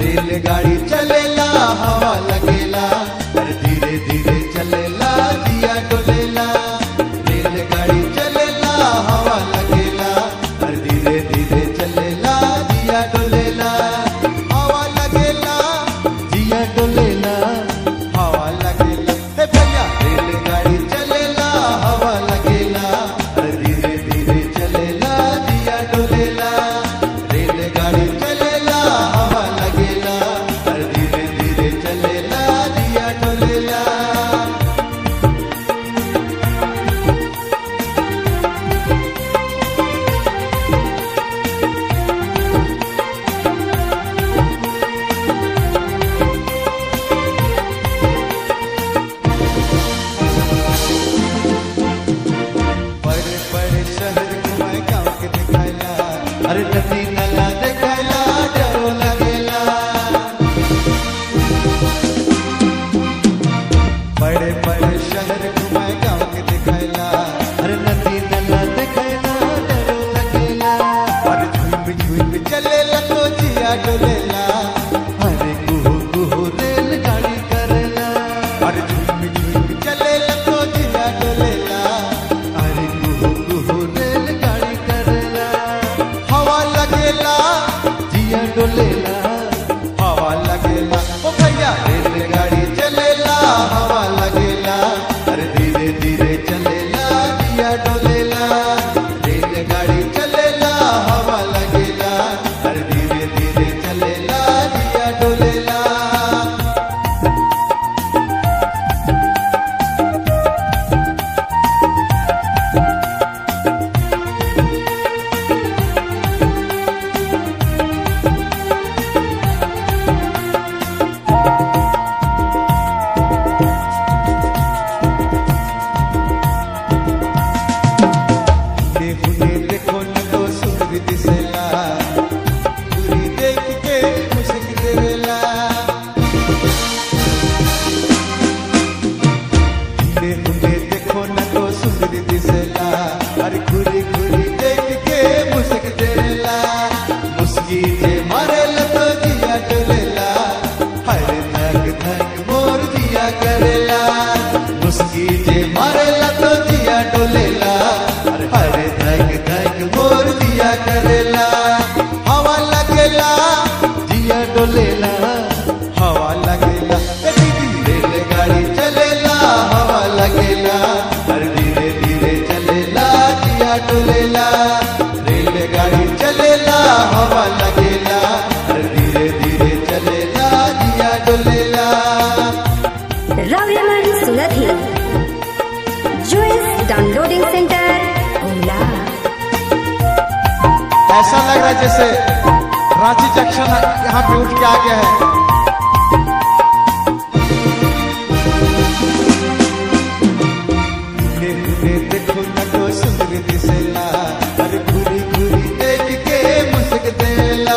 रेलगाड़ी चलेला हवा लगेला अरे धीरे धीरे चलेला दिया डोलेला रेलगाड़ी चलेला हवा लगेला अरे धीरे धीरे चलेला दिया डोलेला हवा लगेला दिया डोलेला हवा लगेला हे भैया रेलगाड़ी चलेला हवा लगेला अरे धीरे धीरे चलेला दिया डोलेला रेलगाड़ी चलेला हवा लगेला अरे धीरे धीरे चलेला दिया डोलेला बड़े बड़े शहर घुमाए गाँव के दिखाइला अरे नदी नला दिखाइला डरो लगेला बड़े बड़े शहर घुमाए गाँव के दिखाइला अरे नदी नला दिखाइला डरो लगेला और झूम झूम चलेला तो जिया डोलेला अरे कुहू कुहू रेलगाड़ी करेला और झूम झूम चलेला तो जिया डोलेला अरे कुहू कुहू रेलगाड़ी करेला हवा लगेला जिया डोलेला हवा लगेला ओ भैया रेलगाड़ी चलेला हवा लगेला अरे धीरे धीरे चलेला जिया डोलेला रेलगाड़ी चलेला हवा लगेला अरे धीरे धीरे चलेला जिया डोलेला हुने देखो न तो सूर्य दिसेला दूरी देख के मुझक देवेला हुने हुने देखो न तो सूर्य दिसेला अरे घुरी घुरी देख के मुझक देवेला मुस्की जे मारेला तो जिया डोलेला हर धक धक मोर जिया करेला मुस्की जे मारेला तो जिया डोलेला अरे हर धक धक मोर जिया करेला हवा लगेला जिया डोलेला हवा लगेला ए दीदी रेलगाड़ी चलेला हवा लगेला अरे धीरे धीरे चलेला जिया डोलेला रेलगाड़ी चलेला हवा लगेला अरे धीरे धीरे चलेला जिया डोलेला रविमन सुलथी जोइस डाउनलोडिंग सेंटर ओला ऐसा लग रहा है जैसे रांची जंक्शन यहाँ पे उठ के आ गया है घूरे घूरे देखो न तो सुंदर दिसेला अरे घूरी घूरी देख के मुस्क देला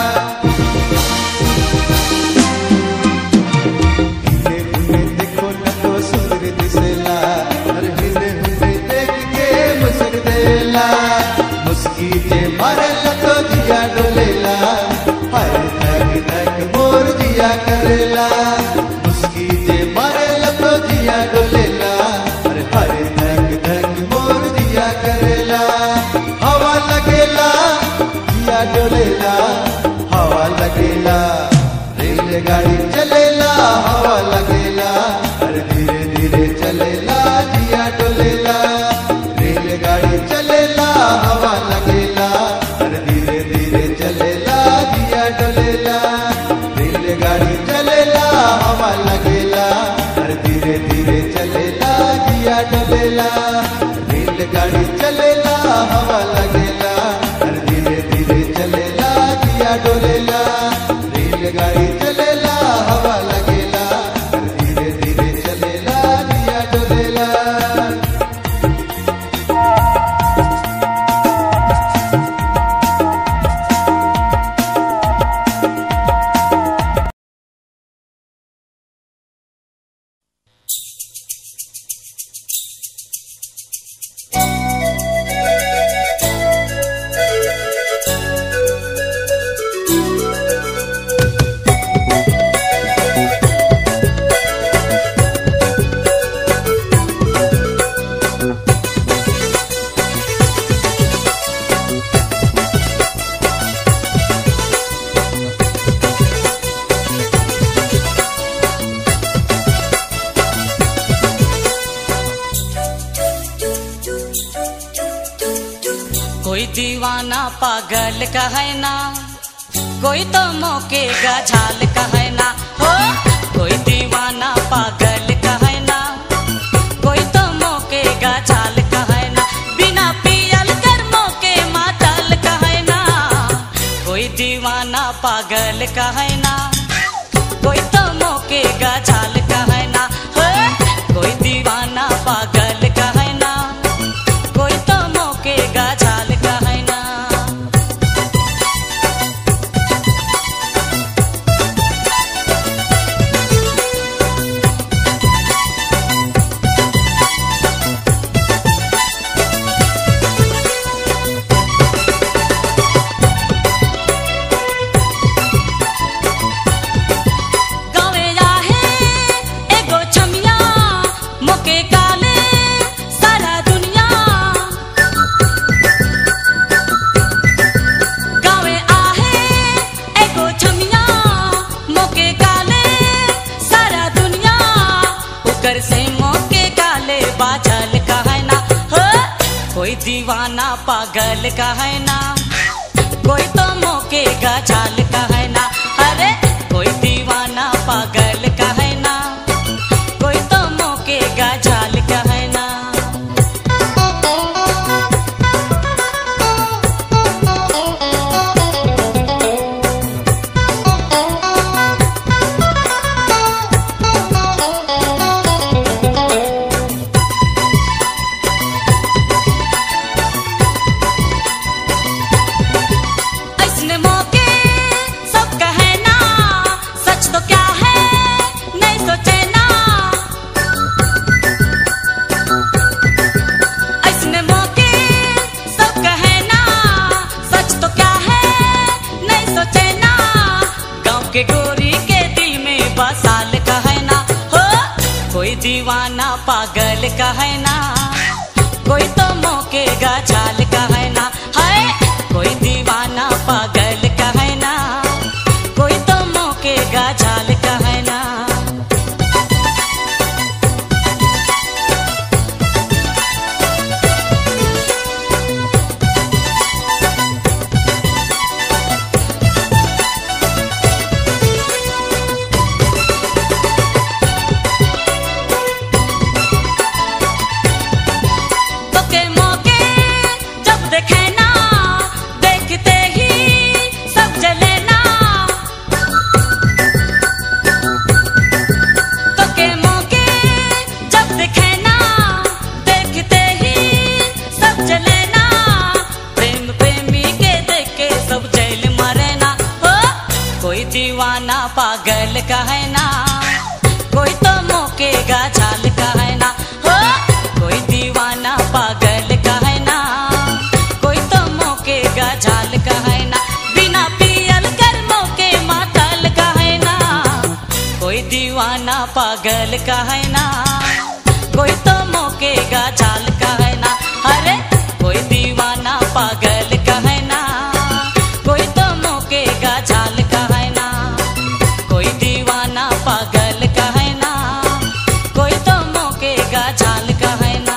हिले हिले देखो न तो सुंदर दिसेला अरे हिले हिले देख के मुस्क देला मुस्की जे मारेला तो जिया डोलेला हाय धक धक मोर जिया करेला मुस्की जे मारेला तो जिया डोलेला अरे हाय धक धक मोर जिया करेला हवा लगेला जिया डोलेला हवा लगेला रेलगाड़ी चलेला हवा लगेला अरे धीरे धीरे चलेला जिया डोलेला रेलगाड़ी चलेला हवा लगेला अरे धीरे धीरे चलेला जिया डोलेला रेलगाड़ी चलेला हवा लगेला अरे धीरे धीरे चलेला जिया डोलेला रेलगाड़ी चलेला हवा लगेला अरे धीरे धीरे चलेला जिया डोलेला रेलगाड़ी चलेला हवा लगेला अरे धीरे धीरे चलेला जिया डोलेला Thank दीवाना पागल कहे ना कोई तो मौके गझाल कहे ना हो कोई दीवाना पागल कहे ना कोई तो मौके गझाल कहे ना बिना पियल कर मौके मातल कहे ना कोई दीवाना पागल कहे ना कोई तो मौके गझाल कहे ना हो कोई दीवाना पागल कहे ना कोई तो मौके गझाल कहे ना गावे आहे एगो छमिया मोके काले सारा दुनिया गावे आहे एगो छमिया मोके काले सारा दुनिया ओकर से मोके काले बाझल कहे ना हो कोई दीवाना पागल कहे ना कोई तो मौके गझाल कहे ना अरे कोई दीवाना पागल कहे ना कोई तो मौके गझाल कहे ना ऐसने मौके सब कहे ना सच तो क्या है नहीं सोचे ना ऐसने मौके सब कहे ना सच तो क्या है नहीं सोचे ना गांव के गोरी के दिल में बसाल कहे ना हो कोई दीवाना पागल कहे ना कोई तो मौके गझाल कहे ना है कोई दीवाना पागल कहे ना कोई तो मौके गझाल कहे ना तो के मौके जब देखे ना देखते ही सब जले ना तो के मौके जब देखे ना देखते ही सब जले ना प्रेम प्रेमी के देख के सब जेल मरे ना हो कोई दीवाना पागल कहे ना कोई तो मौके गझाल कहे ना हो कोई दीवाना पागल कहे ना कोई तो मौके गझाल कहे ना बिना पियल कर मौके मातल कहे ना कोई दीवाना पागल कहे ना कोई तो मौके गझाल कहे ना अरे कोई दीवाना पागल कहे ना कोई तो मौके गझाल कहे ना कोई दीवाना पागल कहे ना कोई तो मौके गझाल कहे ना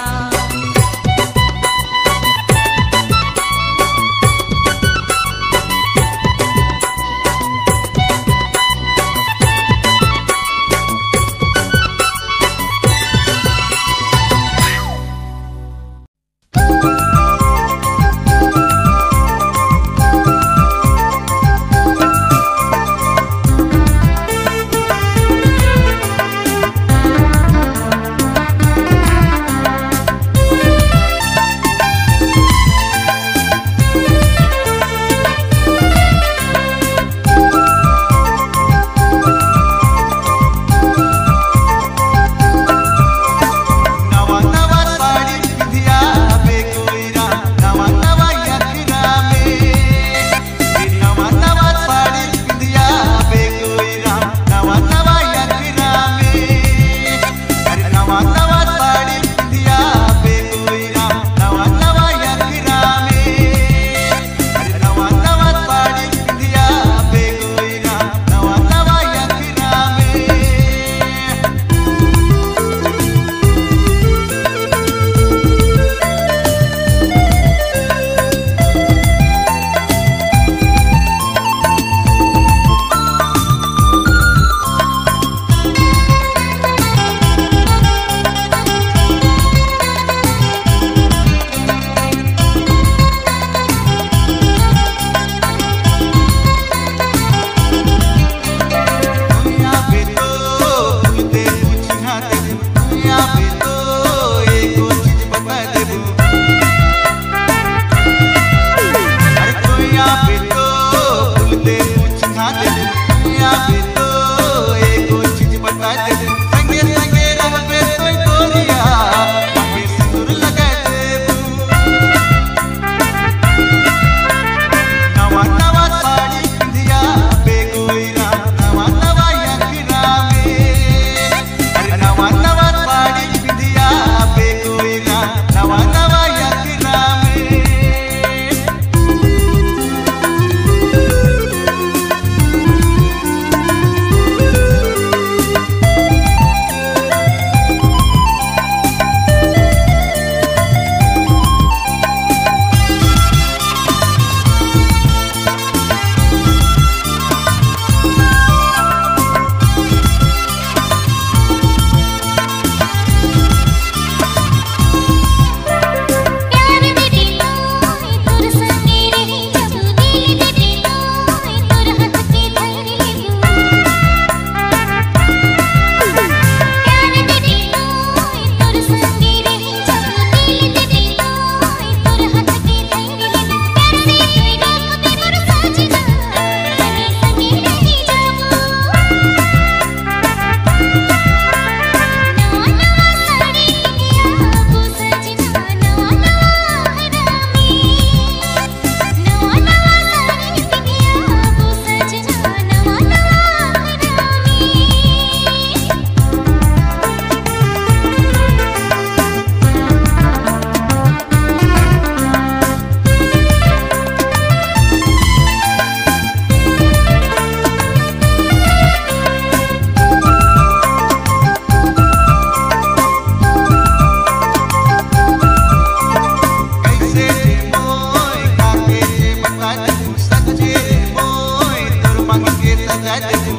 देबू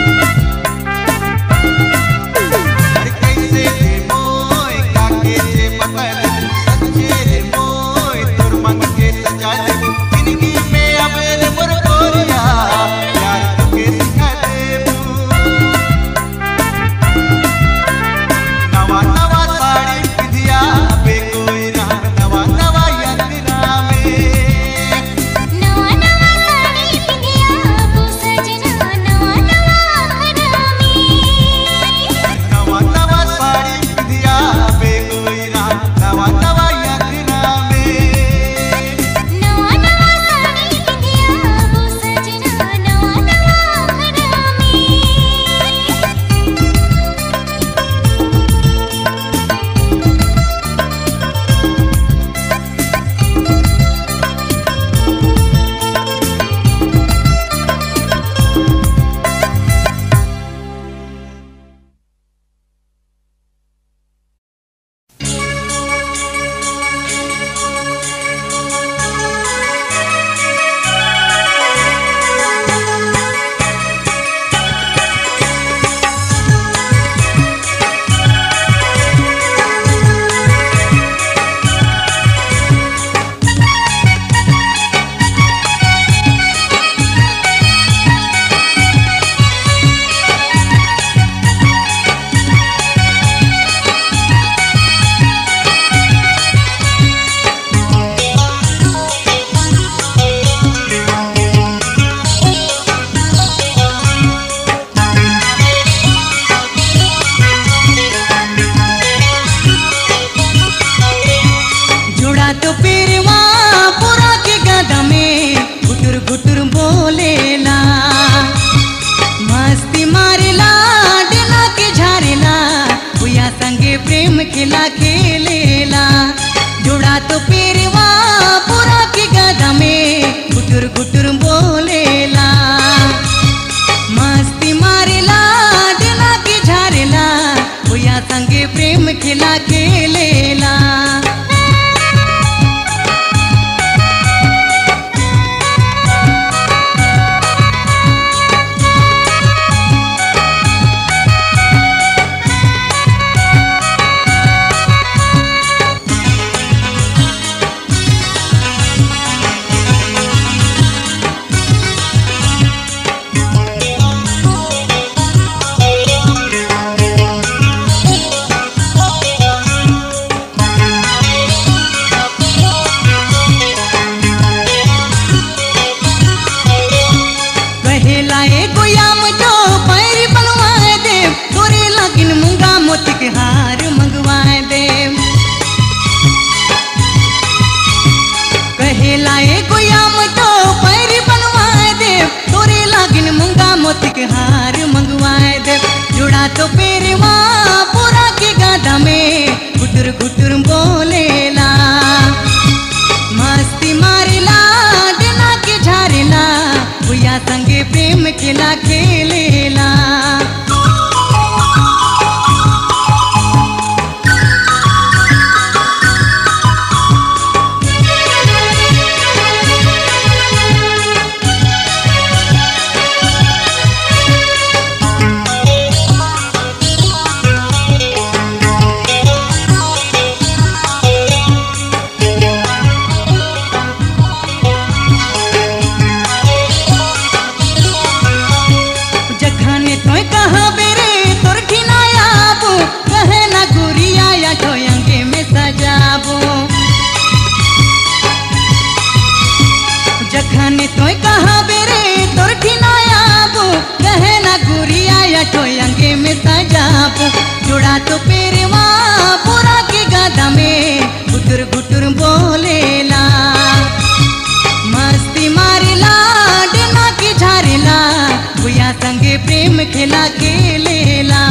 अरे कैसे जे मोय काके जे बता देबू सच्चे रे मोय तोर मन के सजा देबू जिंदगी में अब रे मोर गोरिया प्यार तुके सिखा देबू नवा नवा साड़ी पिधिया बे कोई ना नवा नवा यंगना में नवा नवा साड़ी पिंधिया वो सजना नवा नवा घरा में नवा नवा साड़ी पिधिया बे कोई ना नवा नवा यंगना में नवा नवा साड़ी पिंधिया वो सजना नवा नवा घरा में जोड़ा तो पेरवा पूरा के गदा में गुटुर गुटुर बोलेला मस्ती मारेला डेला के झारेला भुया संगे प्रेम खेला खेलेला जोड़ा तो पेरवा पूरा के गदा में गुटुर गुटुर बोलेला मस्ती मारेला डेला के झारेला भुया संगे प्रेम खेला खेलेला कहेला ए गोयाम जो पैर बनवाए दे तोरे लगिन मुंगा मोती के हार मंगवाए दे कहेला ए गोयाम जो पैर बनवाए दे तोरे लगिन मुंगा मोती के हार मंगवाए दे जुड़ा तो पेरवा पूरा के गादा में गुटुर गुटुर बोलेला मस्ती मारेला डेला के झारेला भुया संगे प्रेम खेला खेलेला जखने तोय कहा बेरे तोर ठिनायाबो कहे ना गुरिया या ठोयंगे में सजाबो जखने तोय कहा बेरे तोर ठिनायाबो कहे ना गुरिया या ठोयंगे में सजाबो जुड़ा तो पेरवा पूरा के गादा में गुटुर गुटुर बोलेला मस्ती मारेला डेना के झारेला भुया संगे प्रेम खेला खेलेला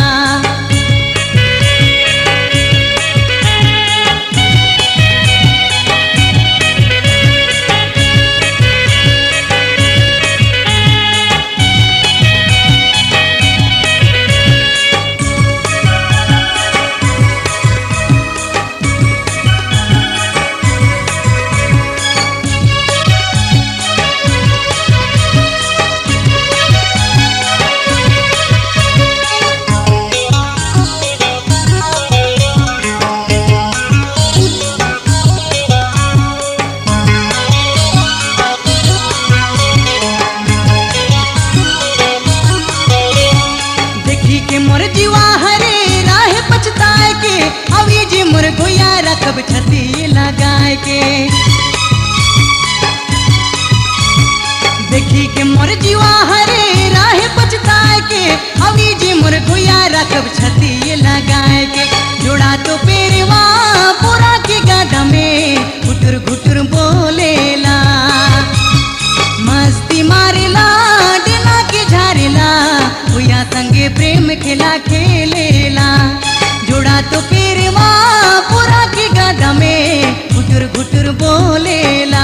के मोर जीवा हरे राह पछताए के अभी जी मोर गोया रखब छती लगाए के देखी के मोर जीवा हरे राह पछताए के अभी जी मोर गोया रखब छती लगाए के जोड़ा तो पेरवा पूरा के गादा में घुटुर घुटुर बोलेला मस्ती मारेला डेला के झारेला भैया संगे प्रेम खेला खेलेला जोड़ा तो पेरवा पूरा के गादा में घुटुर घुटुर बोलेला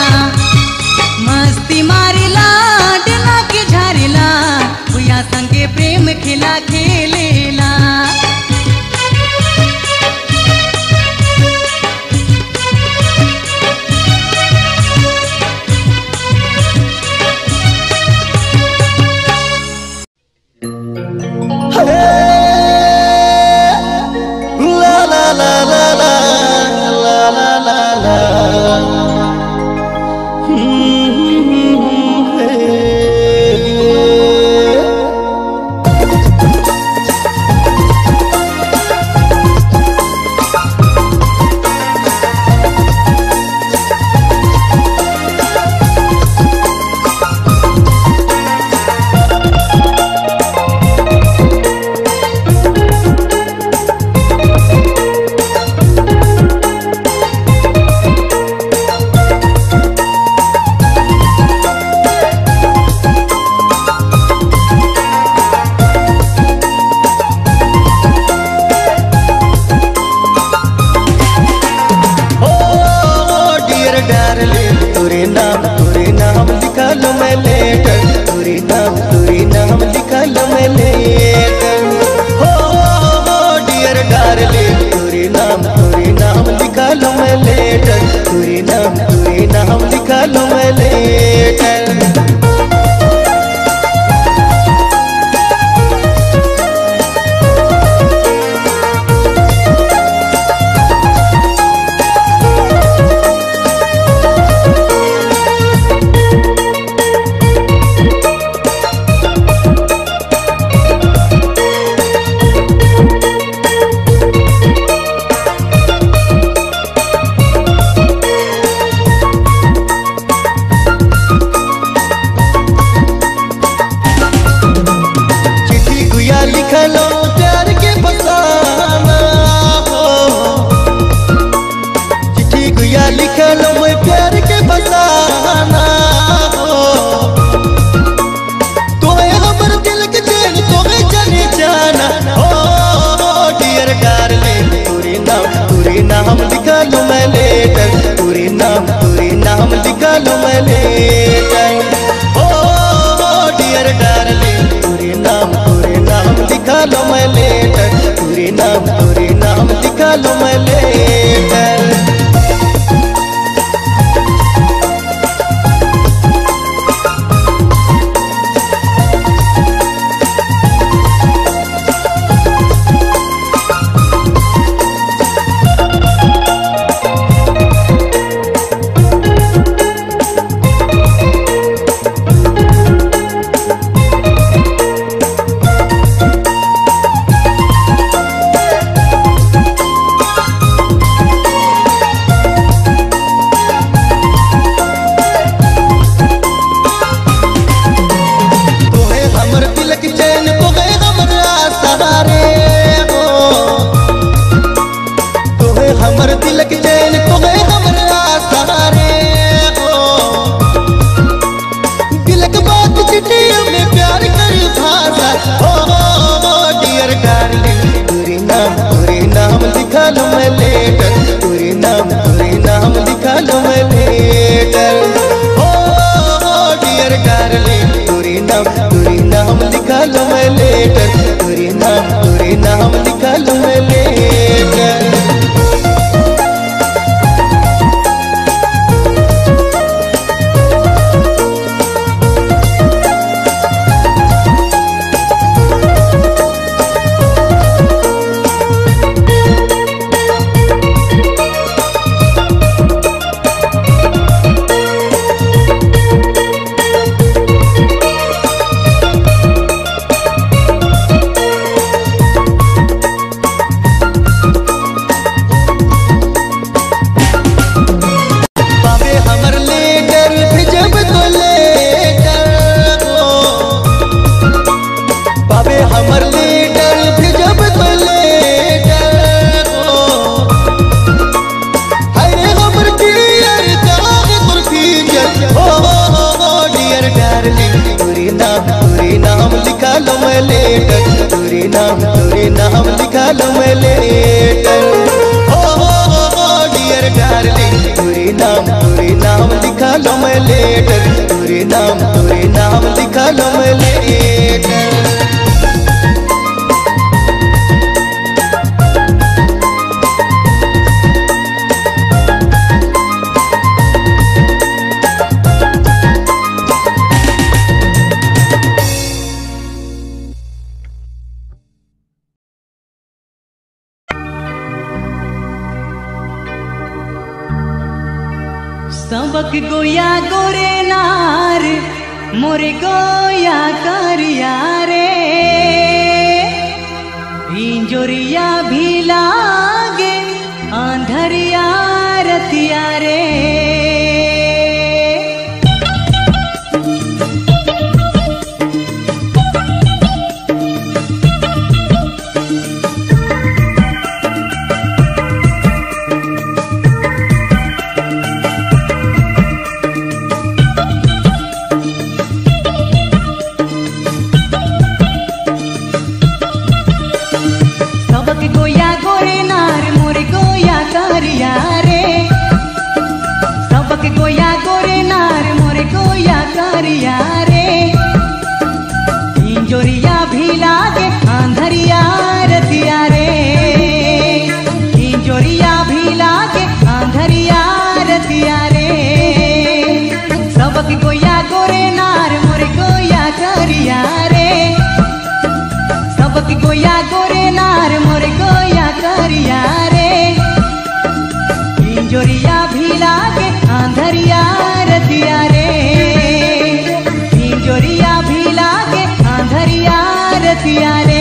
मस्ती मारेला डेला के झारेला भैया संगे प्रेम खेला खेलेला La la la la la la la la la. Hmm, hey. Oh, dear darling, तेरे नाम तेरे नाम लिखा लो मैं लेटर तेरे नाम तेरे नाम लिखा लो मैं लेटर Oh, dear darling, तेरे नाम तेरे नाम लिखा लो मैं लेटर तेरे नाम तेरे नाम लिखा लो मैं लेटर चिट्ठी गुया लिख लो प्यार के फसाना हो चिट्ठी गुया लिख लो मैं प्यार के फसाना हो तोहे हमर दिल के चैन तोहे चले जाना हो डियर डार्लिंग पूरी नाम पूरी नाम लिख लो मैं लेटर पूरी नाम पूरी नाम लिख लो मैं लेटर ओ डियर डार्लिंग पूरे नाम पूरे नाम लिखा लो मैं लेटर पूरे नाम पूरे नाम लिखा लो मैं लेटर लो मैं लेटर हो हो हो हो डियर डार्लिंग तुरी नाम तुरी नाम लिखा लो मैं लेटर तुरी नाम तुरी नाम लिखा लो मैं लेटर सबक गोया गोरे नार मोरे गोया करिया रे इंजोरिया भी लागे आंधरिया रतिया रे सबक गोया गोरे नार मोरे गोया करिया रे सबक गोया गोरे नार मोरे गोया करिया रे इंजोरिया भी लागे आंधरिया रतिया रे इंजोरिया भी लागे आंधरिया रतिया रे सबक गोया गोरे नार मोरे गोया करिया रे सबक गोया गोरे नार मोरे गोया करिया रे इंजोरिया भी लागे आंधरिया रतिया रे इंजोरिया भी लागे आंधरिया रतिया रे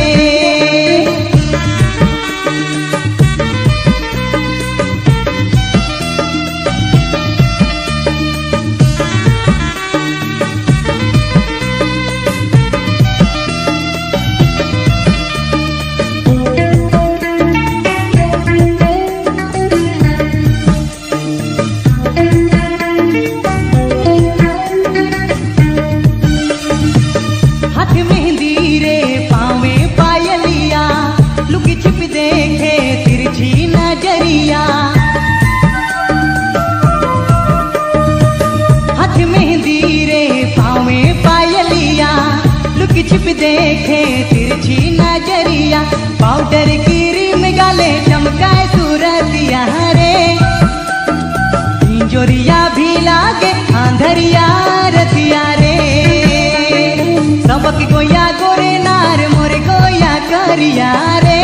हाथ मेहंदी रे पावे पायलिया लुकी छिप देखे तिरछी नजरिया हाथ मेहंदी रे पावे पायलिया लुकी छिप देखे तिरछी नजरिया पाउडर की रिम गाले चमकाए सूरतिया रे इंजोरिया भी लागे आंधरिया रतिया रे सबक गोया गोरे नार मोरे गोया करिया रे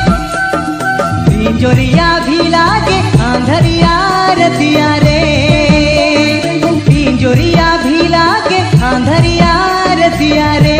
इंजोरिया भी लागे आंधरिया रतिया रे इंजोरिया भी लागे आंधरिया रतिया रे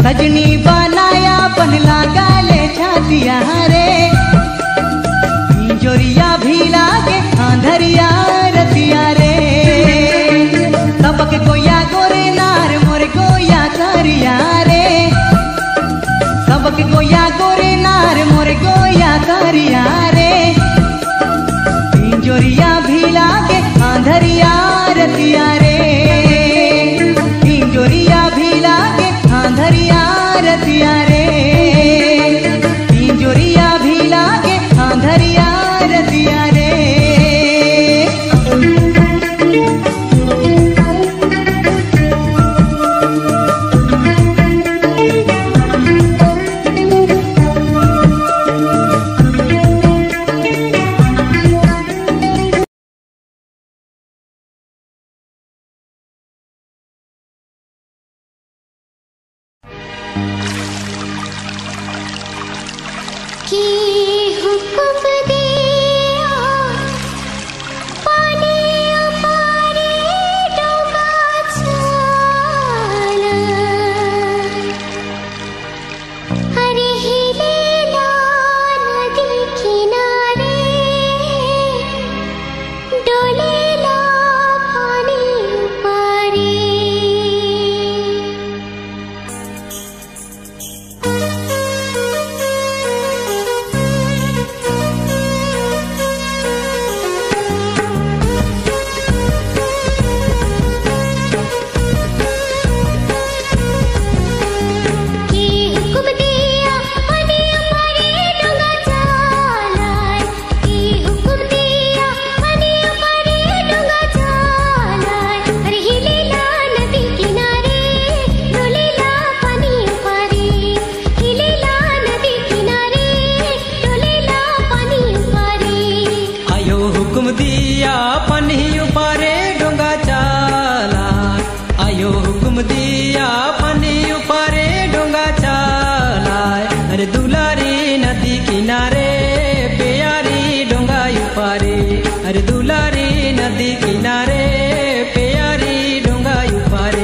सजनी बनाया बन लगाले छातिया रे जोरिया भी लागे आंधरिया रतिया रे तबक गोया गोरे नार मोर गोया करिया रे तबक गोया गोरे नार मोर गोया करिया रे जोरिया भी लागे आंधरिया रतिया रे जोरिया भी लागे आंधरिया रतिया रे जोरिया भी लागे आंधरिया रतिया रे की हुक्म दिया पानी अपारे डोगा छाला हरे हिलेला नदी किनारे डोलेला पानी अपारे की हुक्म दिया पानी अपारे डोंगा चालाय की हुक्म दिया पानी अपारे डोंगा चालाय अरे हिलेला नदी किनारे डोलेला पानी अपारे हिलेला नदी किनारे डोलेला पानी अपारे आयो हुकुम दिया पन्ही उपारे डोंगा चाला आयो हुकुम दिया पन्ही उपारे डोंगा चाला अरे दुलारी नदी किनारे प्यारी डोंगा उपारे अरे दुलारी नदी किनारे प्यारी डोंगा उपारे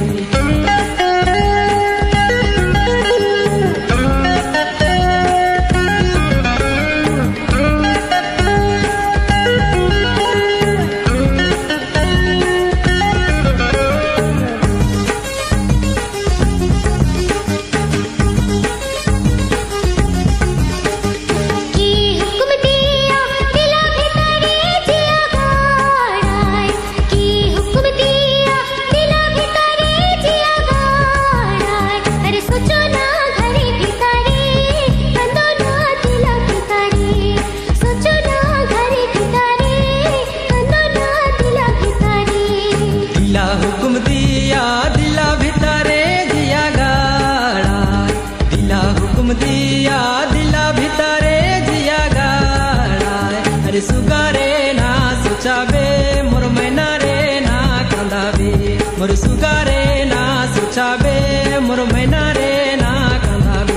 की हुक्म दिया दिला भितरे जिया गाड़ाय की हुक्म दिया दिला भितरे जिया गाड़ाय अरे सोचो ना घरे भितरे कंदो ना दिला भितरे सोचो ना घरे भितरे कंदो ना दिला भितरे दिला हुकुम दिया दिला भितरे दिया गाड़ा दिला हुकुम दिया दिला भितरे दिया गाड़ा अरे सुगारे ना सोचाबे मोर मैना रे ना कंदाबे मोर सुगारे ना सोचाबे मोर मैना रे ना कंदाबे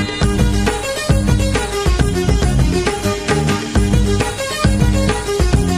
की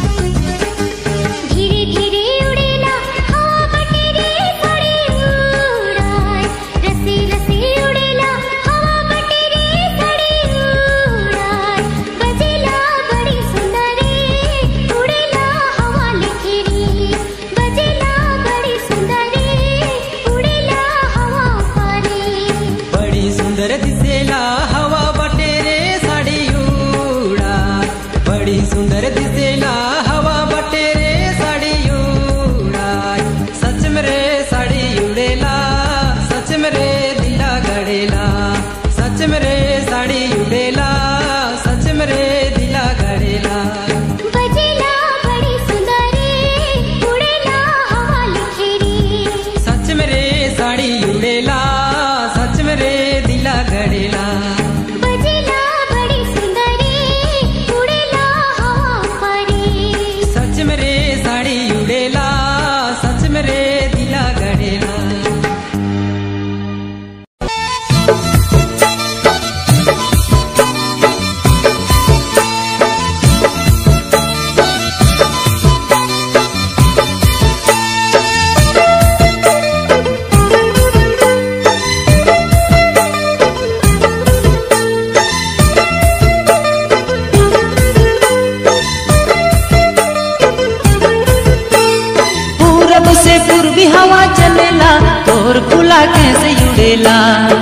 कैसे उड़ेला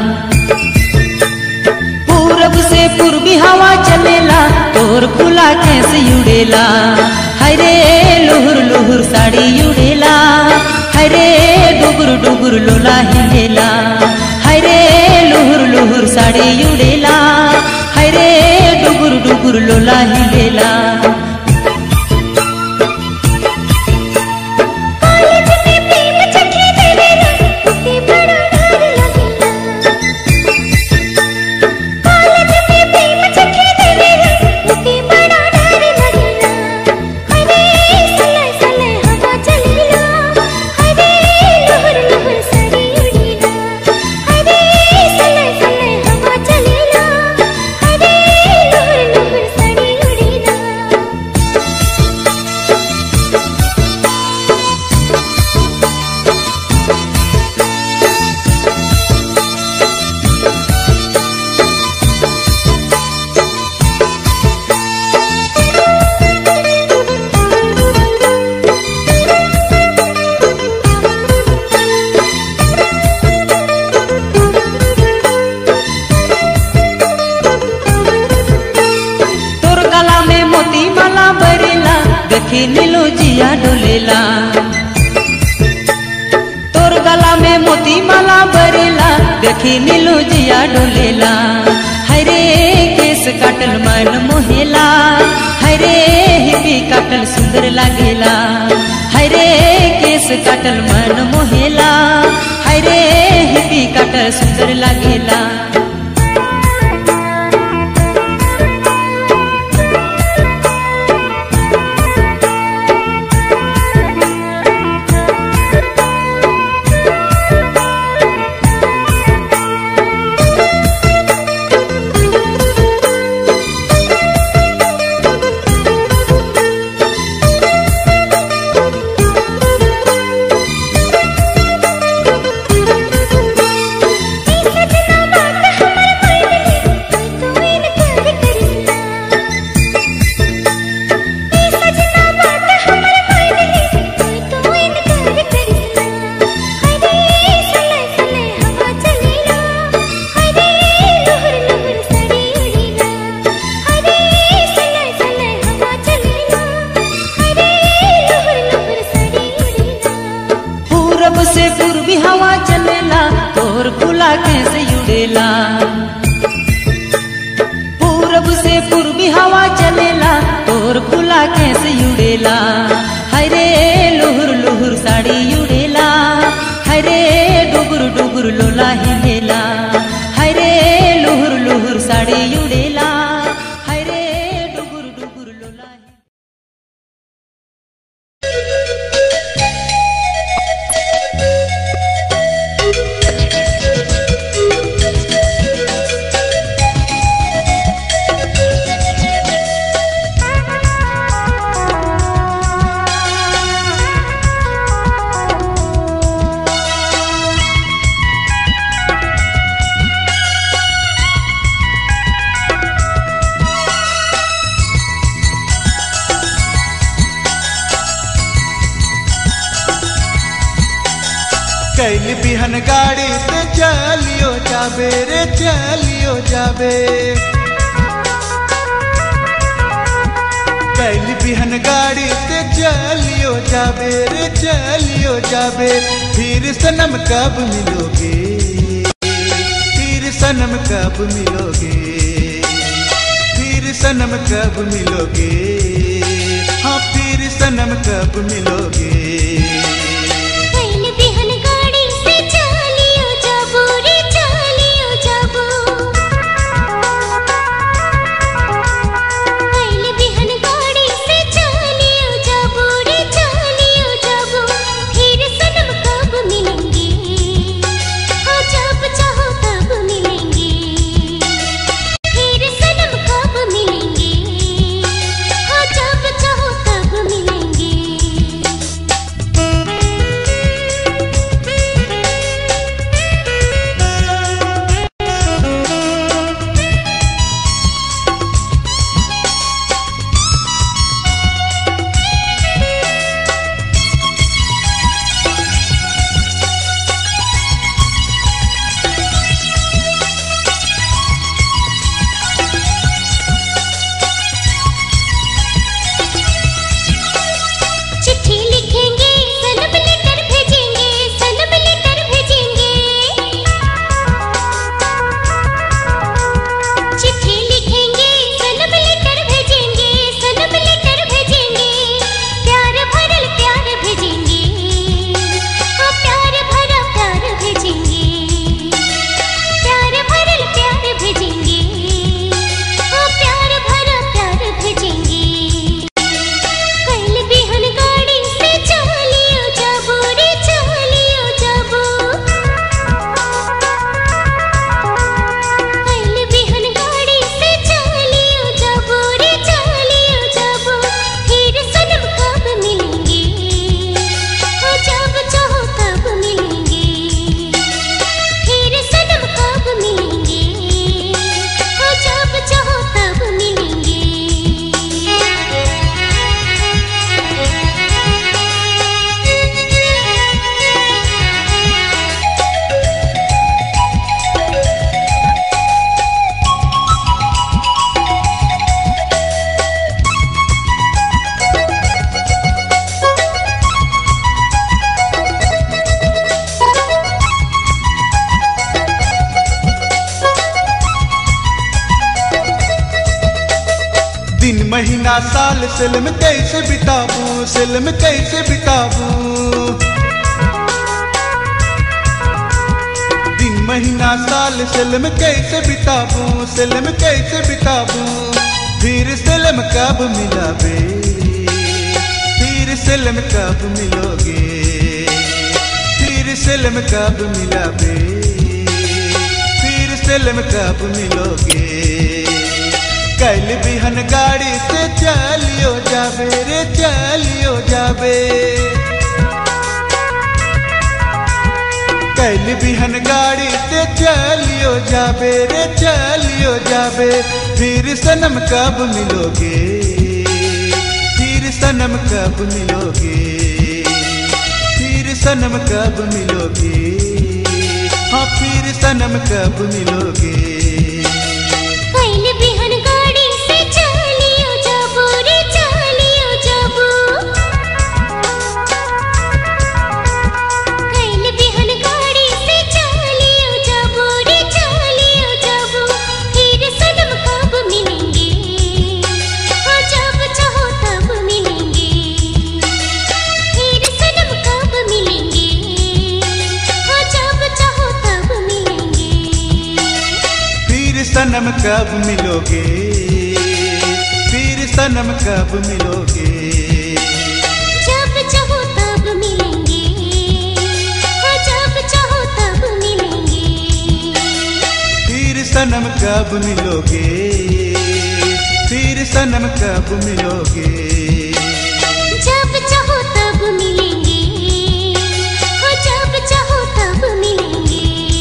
पूरब से पूर्वी हवा चलेला तोर खुला कैसे उड़ेला हरे लुहुर लुहुर साड़ी उड़ेला हरे डुगुर डुगुर लोला हिलेला हरे लुहुर लुहुर साड़ी उड़ेला हरे डुगुर डुगुर लोला हिलेला कॉलेज में प्रेम चखे देवेला उसे बड़ा डर लगेला कॉलेज में प्रेम चखे देवेला उसे बड़ा डर लगेला हरे सले सले हवा चलेला हरे लहर लहर साड़ी उड़ेला हरे सले सले हवा चलेला हरे लहर लहर साड़ी उड़ेला तोर गला में मोती माला बरेला देखी नीलो जिया डोलेला तोर गला में मोती माला बरेला देखी नीलो जिया डोलेला हरे केस काटल मन मोहेला हरे हिपी काटल सुंदर लागेला हरे केस काटल मन मोहेला हरे हिपी काटल सुंदर लागेला सजना बात हमर कोइली तू इनकार करिसना ए सजना बात हमर कोइली तू इनकार करिसना हरे सले सले हवा चलेला हरे लहर लहर साड़ी उड़ेला हरे सले सले हवा चलेला हरे लहर लहर साड़ी उड़ेला पूरब से पूर्वी हवा चलेला तोर खुला कैसे उड़ेला पूरब से पूर्वी हवा चलेला तोर खुला कैसे उड़ेला हरे लुहुर लुहुर साड़ी उड़ेला हरे डुगुर डुगुर लोला हिलेला हरे लुहुर लुहुर साड़ी उड़ेला हरे डुगुर डुगुर लोला हिलेला कैल बिहन गाड़ी से चलियो जाबे रे चलियो जाबे कैल बिहन गाड़ी से चलियो जाबे रे चलियो जाबे फिर सनम कब मिलोगे फिर सनम कब मिलोगे फिर सनम कब मिलोगे हाँ फिर सनम कब मिलोगे कैल बिहन गाड़ी से चलियो जाबो रे चलियो जाबो कैल बिहन गाड़ी से चलियो जाबो रे चलियो जाबो फिर सनम कब मिलेंगे हाँ जब चाहो तब मिलेंगे फिर सनम कब मिलेंगे हाँ जब चाहो तब मिलेंगे दिन महीना साल सिल में कैसे बिताबू सिल में कैसे बिताबू दिन महीना साल सिल में कैसे बिताबू सिल में कैसे बिताबू फिर सिल में कब मिलाबे फिर सिल में कब मिलोगे फिर सिल में कब मिलाबे फिर सिल में कब मिलोगे कल बिहन गाड़ी से चलियो जाबे रे चलियो जाबे कल बिहन गाड़ी से चलियो जाबे रे चलियो जाबे फिर सनम कब मिलोगे फिर सनम कब मिलोगे फिर सनम कब मिलोगे हाँ फिर सनम कब मिलोगे कैल बिहन गाड़ी से चलियो जाबो रे चलियो जाबो कैल बिहन गाड़ी से चलियो जाबो रे चलियो जाबो फिर सनम कब मिलेंगे हाँ जब चाहो तब मिलेंगे फिर सनम कब मिलेंगे हाँ जब चाहो तब मिलेंगे फिर सनम कब मिलोगे फिर सनम कब मिलोगे जब चाहो तब मिलेंगे हाँ जब चाहो तब मिलेंगे फिर सनम कब मिलोगे फिर सनम कब मिलोगे जब चाहो तब मिलेंगे हाँ जब चाहो तब मिलेंगे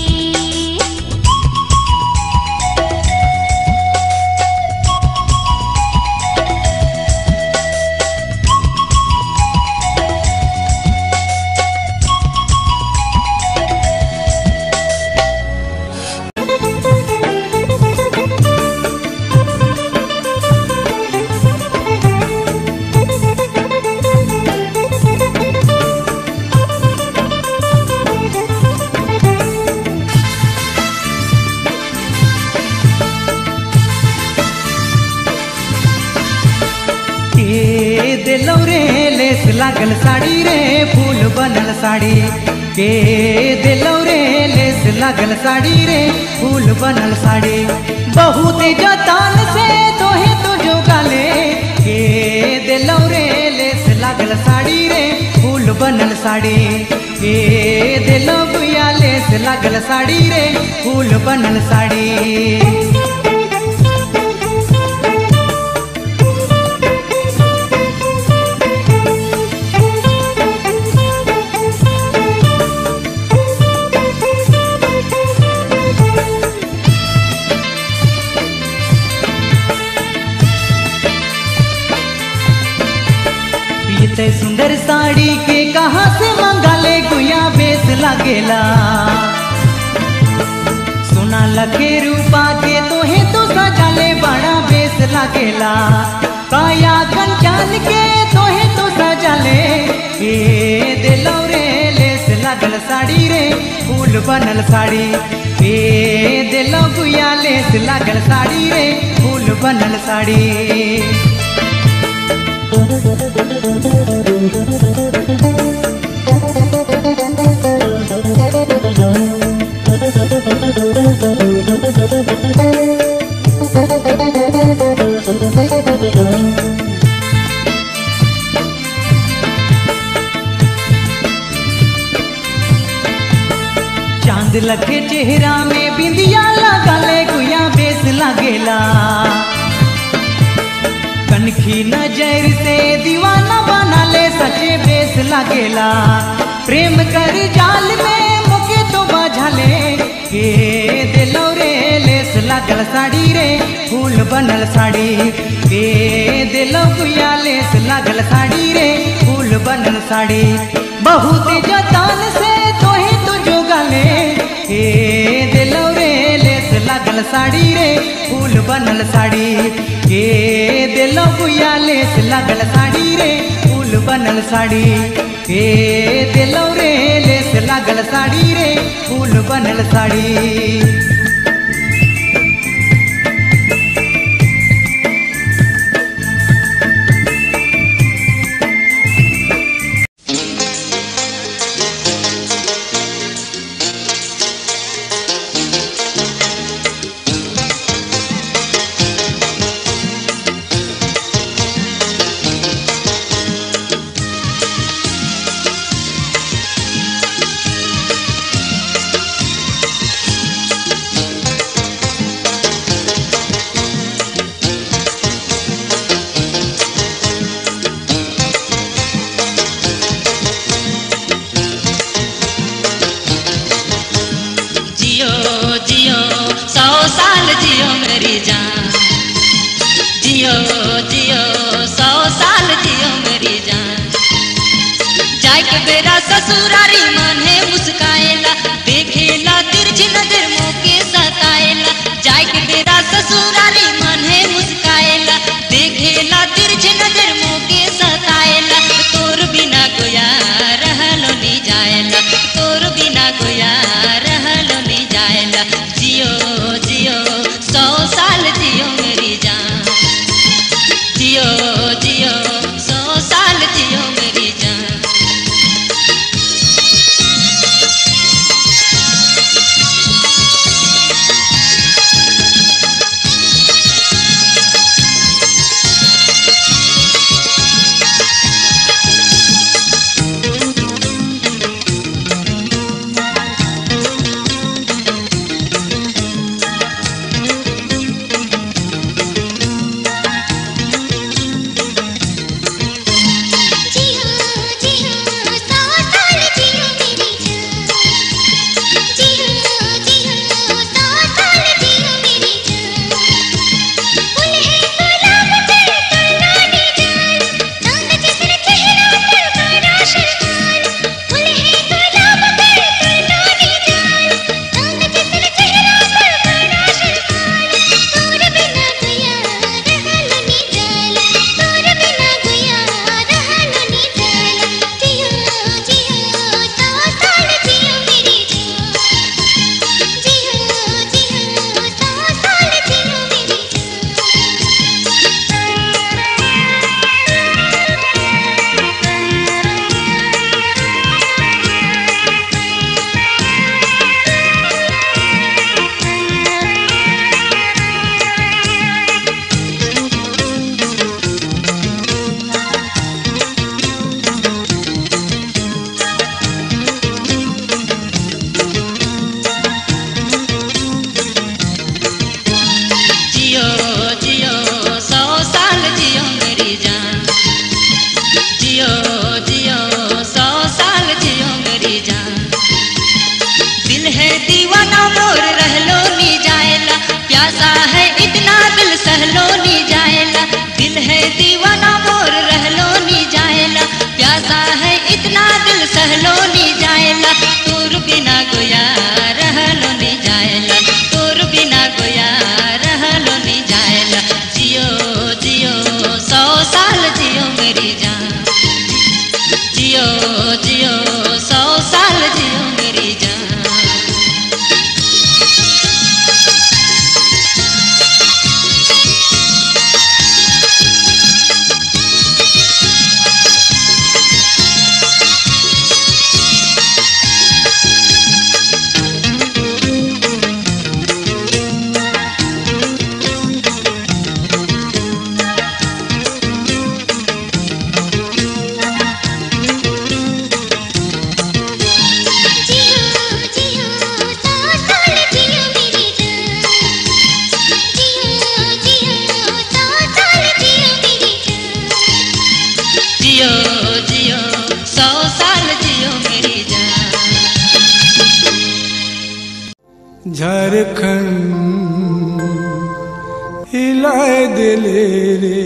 के दिलौ रे लेस लागल साड़ी रे फूल बनल साड़ी के दिलौ रे लेस लागल साड़ी रे फूल बनल साड़ी बहुत जतन से तोहे तो जो गाले के दिलौ रे लेस लागल साड़ी रे फूल बनल साड़ी के दिलौ गुया लेस लागल साड़ी रे फूल बनल साड़ी पीते सुंदर साड़ी के कहाँ से मंगा ले गुया बेस लगेला सोना लगे रूपा के तोहे तो सजा ले बड़ा बेस लगेला काया कंचन के तोहे तो सजा ले ए दिलौ रे लेस लगल साड़ी रे फूल बनल साड़ी ए दिलौ गुया लेस लगल साड़ी रे फूल बनल साड़ी चांद लगे चेहरा में बिंदिया लगा ले गुया बेस लगेला कनखी नजर से दीवाना बना ले सचे बेस लगेला प्रेम कर जाल में मुके तो बाझा ले के दिलो रे लेस लगल साड़ी रे फूल बनल साड़ी के दिलो गुया लेस लगल साड़ी रे फूल बनल साड़ी बहुत जतन से तोहे तो जो गले हे दिलो रे लेस लगल साड़ी रे फूल बनल साड़ी हे दिलो गुया लेस लगल साड़ी रे फूल बनल साड़ी हे दिलो रे लेस लगल साड़ी रे फूल बनल साड़ी जान जियो जियो सौ साल जियो मेरी जान जाय के बेरा ससुरारी मन है मुस्काएला देखेला तिरछी नजर मोके सताएला जाय के बेरा ससुरारी मन है मुस्काएला देखेला तिरछी नजर मोके सताएला तोर बिना गोया रहलो नी जाएला तोर बिना गोया रहलो नी जाएला जियो जियो सौ साल जियो मेरी जान जियो जियो सौ साल जियो मेरी जान जियो जियो सौ साल जियो मेरी जान जियो जियो सौ साल जियो मेरी जान फूल है गुलाब पर कलानी जान रंग जिसने चेहरा पर बड़ा शर्मान फूल है गुलाब पर कलानी जान रंग जिसने चेहरा पर बड़ा शर्मान तोर बिना गया रहलो नी जान तोर बिना गया रहलो नी जान जियो जियो सौ साल जियो मेरी जान जियो जियो सौ साल जियो मेरी जियो जियो सौ साल जियो मेरी जान जियो जियो सौ साल जियो मेरी जान दिल है दीवाना मोर रहलो नी जाएला प्यासा है इतना दिल सहलो नी जाएला दिल है दीवाना मोर रहलो नी जाएला प्यासा है इतना दिल सहलो नी जाएला तोर बिना गोया रहलो नी जाएला तोर बिना गोया रहलो नी जाएला जियो जियो सौ साल जियो मेरी जान जियो जियो सौ साल जियो मेरी जान जियो जियो सौ साल जियो मेरी जान जियो जियो सौ साल जियो मेरी जान जियो जियो सौ साल जियो मेरी जान झारखंड हिलाए दिले रे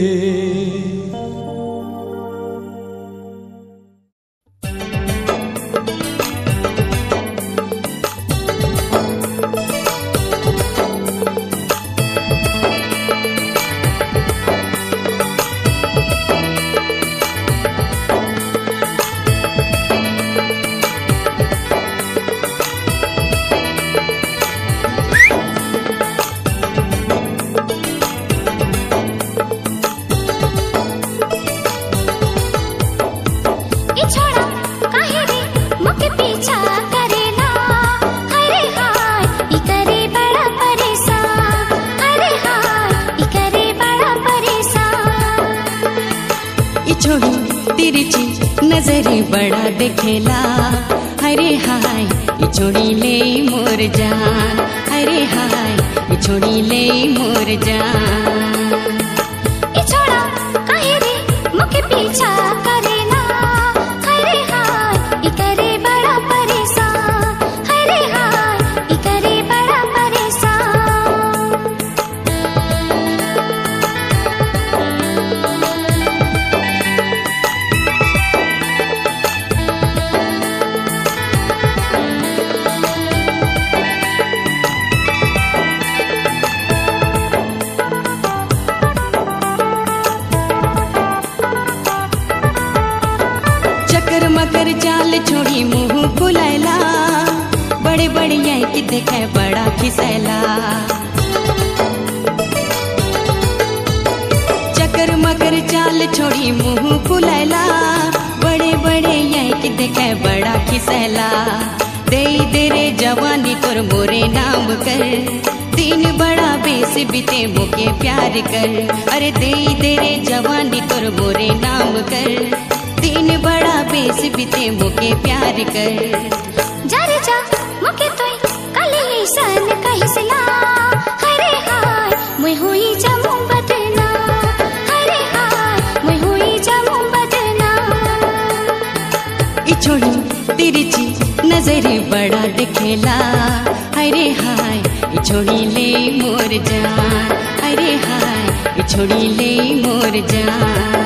ए छोड़ा काहे रे मुके पीछा करेला अरे हाय ई करे बड़ा परेशान अरे हाय ई करे बड़ा परेशान ई छोड़ी तिरछी नजरी बड़ा देखेला अरे हाय ई छोड़ी ले मोर जान अरे हाय ई छोड़ी ले मोर जान ए छोड़ा काहे रे मुके पीछा करेला अरे हाय ई करे बड़ा परेशान अरे हाय ई करे बड़ा परेशान चकर मकर चाल छोड़ी मुंह फुलैला बड़े बड़े यही की देखे बड़ा खिसैला चकर मकर चाल छोड़ी मुंह फुलैला बड़े बड़े यही की देखे बड़ा खिसैला दे दे रे जवानी तोर मोरे नाम कर दिन बड़ा बेस बीते मुके प्यार कर अरे दे दे रे जवानी तोर मोरे नाम कर दिन बड़ा बेस बीते मुके प्यार कर जारे जा मुके तोय काले ईसन कहिसला हरे हाय मैं हुई जमु बदना हरे हाय मैं हुई जमु बदना ई छोड़ी तिरछी नजर बड़ा दिखेला अरे हाय ई छोड़ी ले मोर जान अरे हाय ई छोड़ी ले मोर जान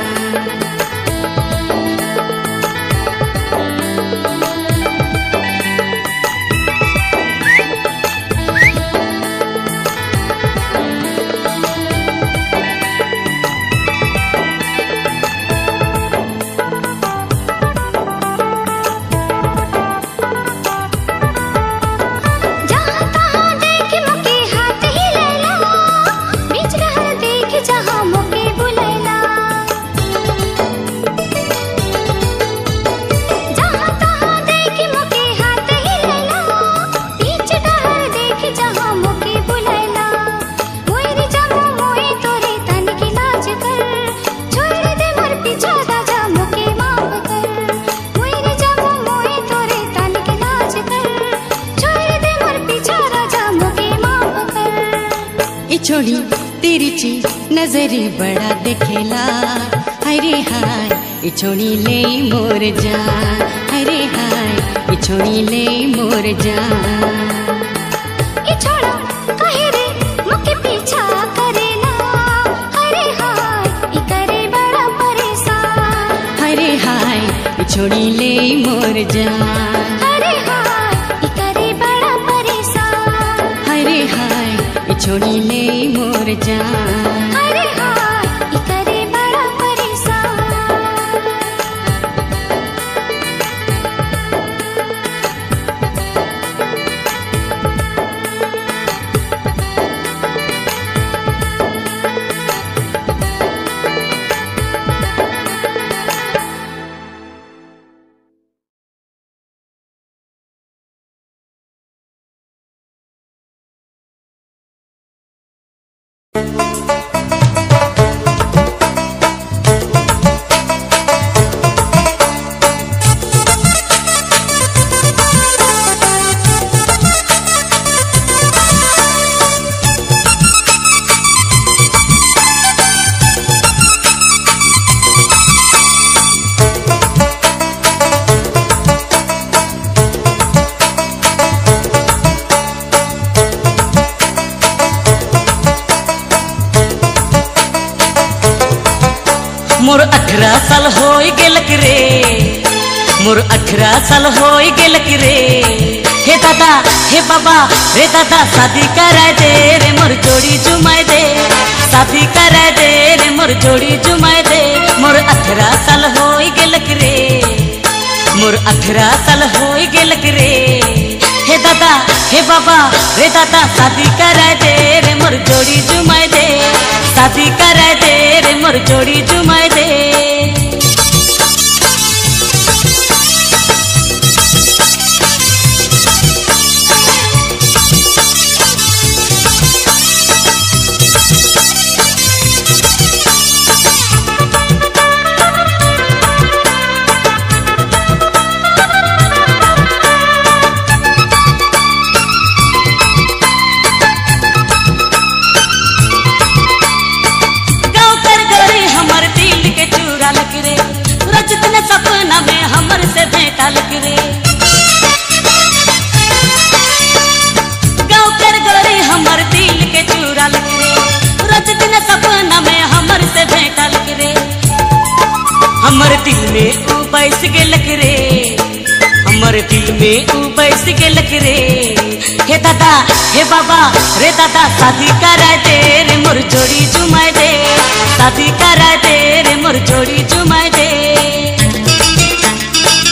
जहाँ तहाँ देख मुके हाथ ही लैला बीच रहर देख जहाँ मुके बुलैला जहाँ तहाँ देख मुके हाथ ही लैला बीच रहर देख जहाँ मुके बुलैला मोर जमो मोए तोरे तन की लाज कर छोड़ दे मोर पीछा राजा मुके माफ कर मोर जमो मोए तोरे तन की लाज कर छोड़ दे मोर पीछा राजा मुके माफ कर ई छोड़ी तिरछी नजर बड़ा दिखेला अरे हाय ई छोड़ी ले मोर जान अरे हाय ई छोड़ी ले मोर जान ई छोड़ा काहे रे मुके पीछा करेला हरे हाय ई करे बड़ा परेशान अरे हाय ई छोड़ी ले मोर जान हरे हाय ई करे बड़ा परेशान अरे हाय ई छोड़ी ले मोर जान हरे हाय ई करे बड़ा परेशान मोर अठारह साल हो गेलक रे मोर अठारह साल हो गेलक रे हे दादा हे बाबा रे दादा शादी कराय दे रे मोर जोड़ी जुमाय दे शादी कराय दे रे मोर जोड़ी जुमाय दे मोर अठारह साल हो गेलक रे मोर अठारह साल हो गेलक रे हे दादा हे बाबा रे दादा शादी कराय दे रे मोर जोड़ी जुमाय दे शादी कराय दे रे मोर जोड़ी जुमाय दे गाँव कर गए हमर दिल के चूरा लग रे रजत ने सपना में हमर से भेंटा लग रे गाँव कर गए हमर दिल के चूरा लग रे रजत ने सपना में हमर से भेंटा लग रे हमर दिल में ऊ बैस गेलक रे हमर दिल में ऊ बैस गेलक रे हे दादा हे बाबा रे दादा शादी करा दे रे मोर जोड़ी जुमाय दे शादी करा दे रे मोर जोड़ी जुमाय दे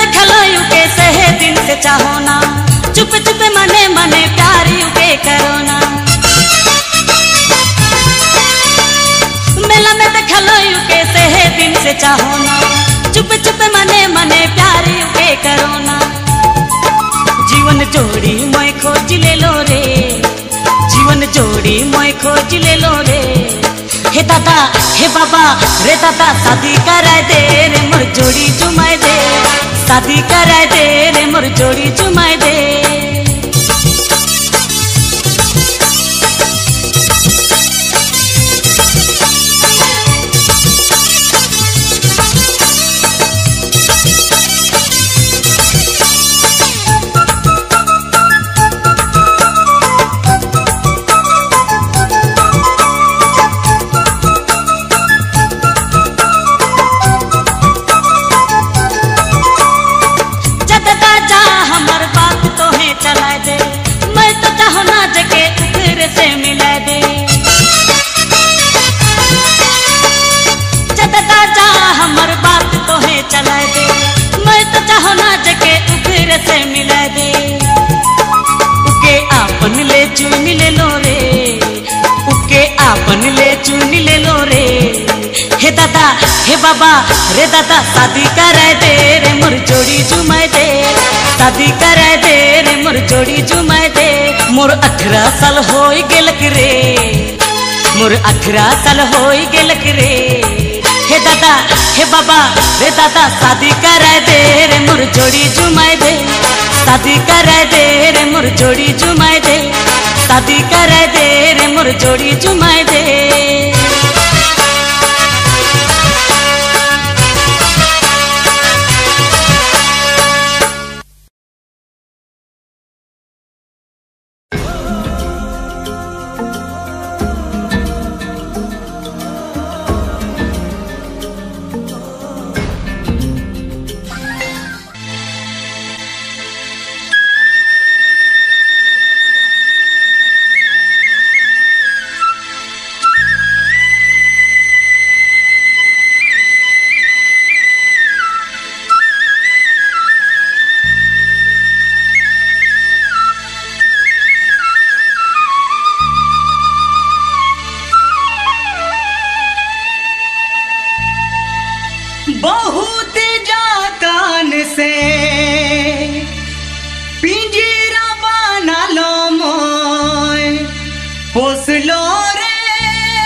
देखलो यू के सहे दिन से चाहो ना चुप चुप मने मने प्यार यू के करो ना मेला में देखलो यू के सहे दिन से चाहो ना चुप चुप मने मने प्यार यू के करो ना जीवन जोड़ी मैं खोज ले लो रे जीवन जोड़ी मैं खोज ले लो रे हे दादा हे बाबा रे दादा शादी कराए दे रे मोर जोड़ी जुमाए दे शादी कराए दे रे मोर जोड़ी जुमाए दे जददा जा हमर बात तो है चला दे मैं तो चाहो ना जगे फिर से मिला दे जददा जा हमर बात तो है चला दे मैं तो चाहो ना जगे फिर से मिला दे उके आपन ले चुन ले लो रे उके आपन ले चुन ले लो रे हे दादा हे बाबा रे दादा शादी कराए दे रे मोर जोड़ी जुमाए दे शादी कराए दे रे मोर जोड़ी जुमाए दे मोर अठारह साल हो गेलक रे मोर अठारह साल हो गेलक रे हे दादा हे बाबा रे दादा शादी कराए दे रे मोर जोड़ी जुमाए दे शादी कराए दे रे मोर जोड़ी जुमाए दे शादी कराए दे रे मोर जोड़ी जुमाए दे बहुत जातान से पिंजरा बना लो मोय पोस लो रे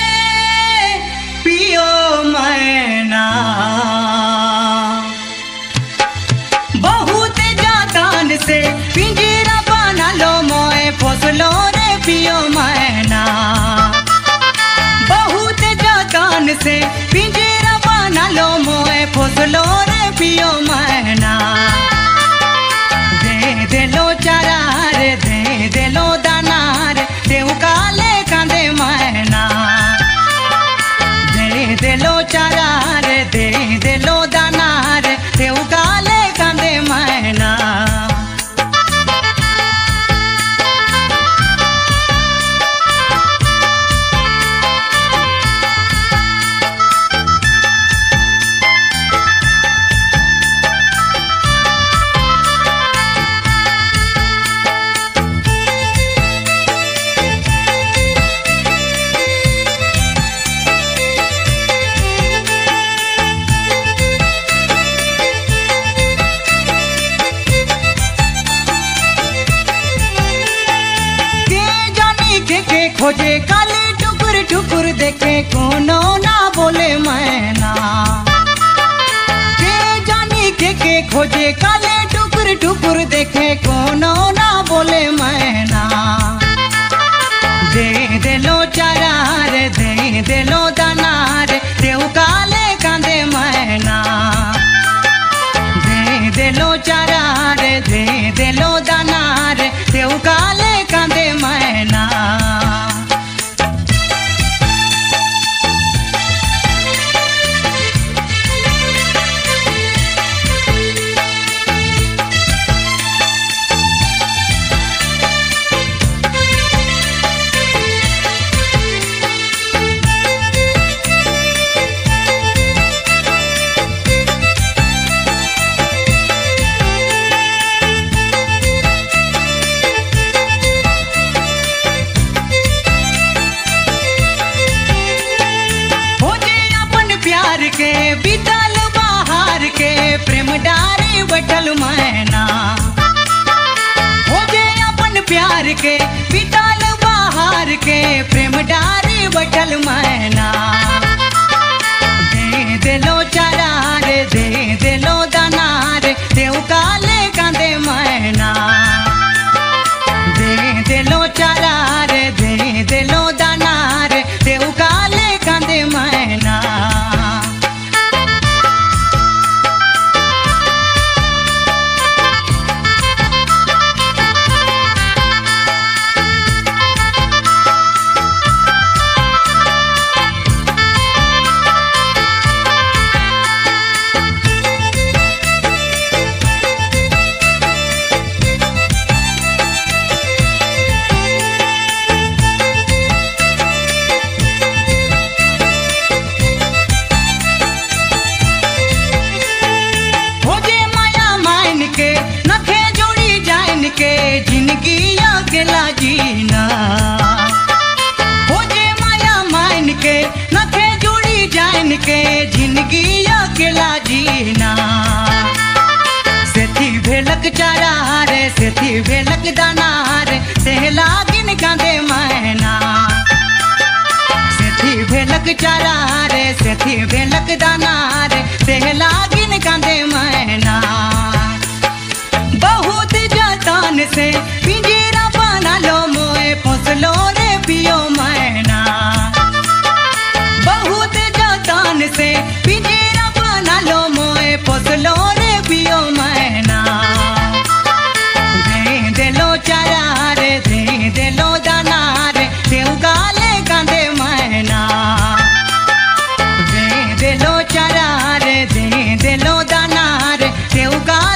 पियो मैना बहुत जातान से पिंजरा बना लो मोय पोस लो रे पियो मैना बहुत जतन से पिंजरा बना लो मोए फसलो रे पियो मैना दे दे लो चारा रे दे दे लो दाना रे देव काले कांदे मैना दे दे लो चारा रे दे दे लो दाना रे देव काले कांदे मैना के जानी के के खोजे काले टुकुर टुकुर देखे कोनो ना बोले मैना के जानी के के खोजे काले टुकुर टुकुर देखे कोनो ना बोले मैना दे दे लो चारा रे दे दे लो दाना रे देव काले कांदे मैना दे दे लो चारा रे दे दे लो दाना रे देव काले कांदे मैना बैठल मैना दे देलो चारा रे दे देलो दाना रे देव काले कांदे मैना दे देलो चारा रे दे देलो दाना रे देव काले कांदे मैना हो जे माया मान के नखे जोड़ी जान के जिंदगी अकेला जीना हो जे माया मान के नखे जोड़ी जान के जिंदगी अकेला जीना सेथी भेलक चारा रे सेथी भेलक दाना रे सेहला गिन कांदे मैना सेथी भेलक चारा रे सेथी भेलक दाना रे सेहला गिन कांदे मैना बहुत जतन से पिंजरा बना लो मोए फसलो रे पियो मैना बहुत जतन से पिंजरा बना लो मोए फसलो रे पियो मैना दे देलो चारा रे दे देलो दाना रे देव गाले कांदे मैना दे देलो चारा रे दे देलो दाना रे देव गाले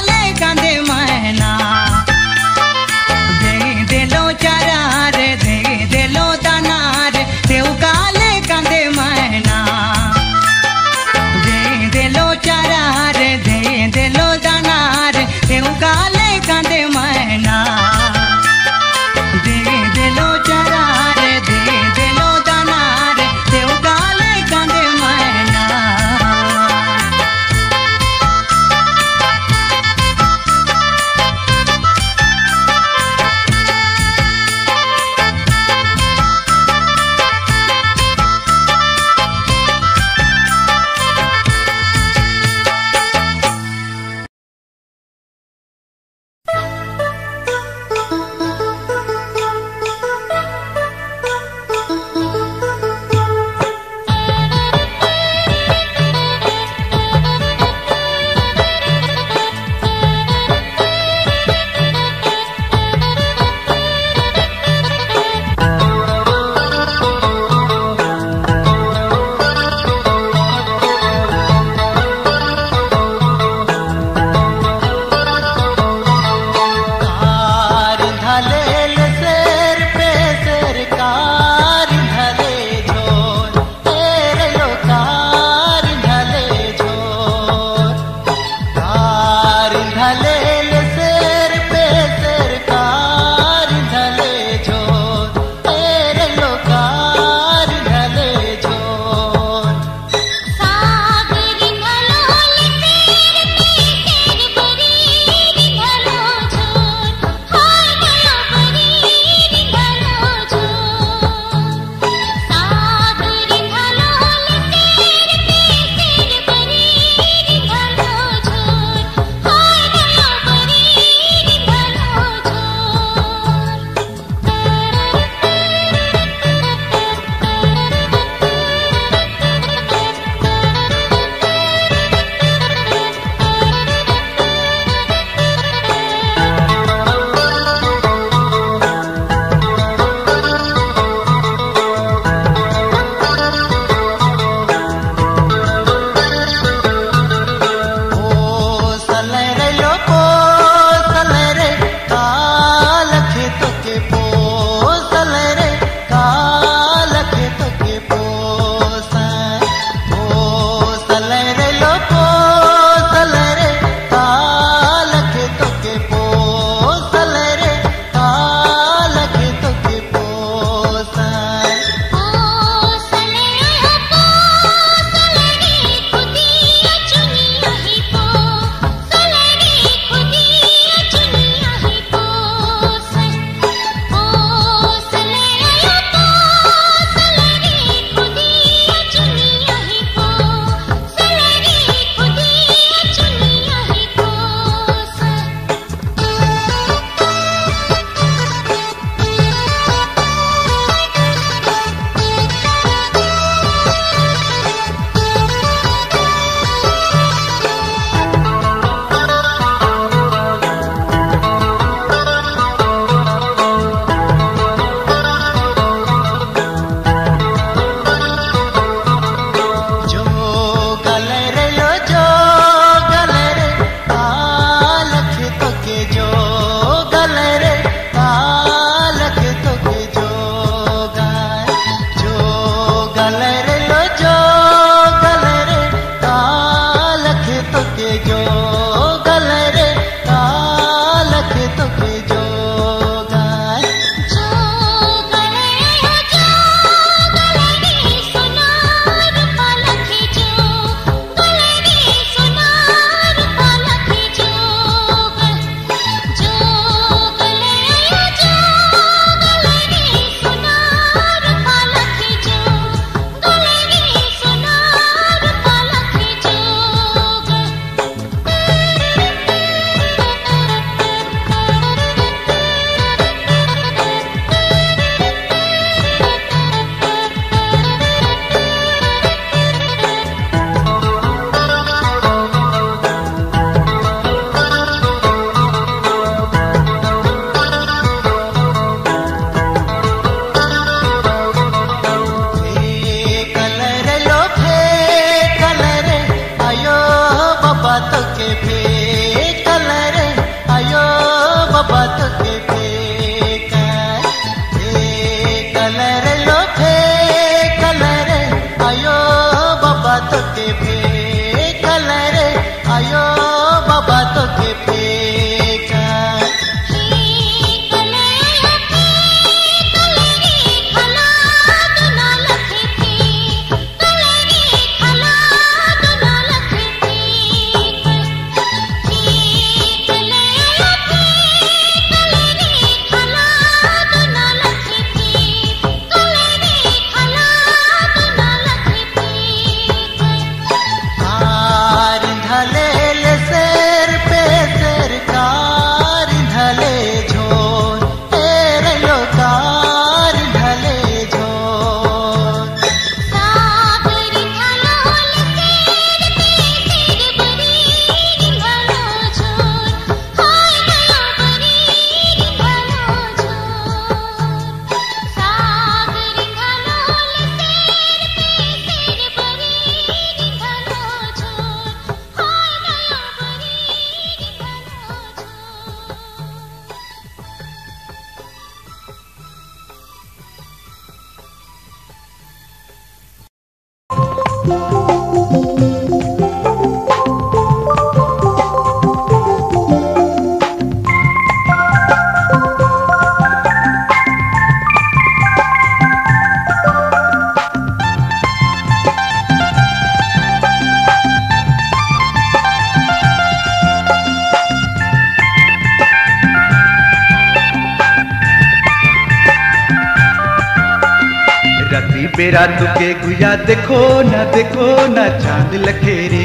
बेरा तुके गुया देखो ना देखो ना चांद लखेरे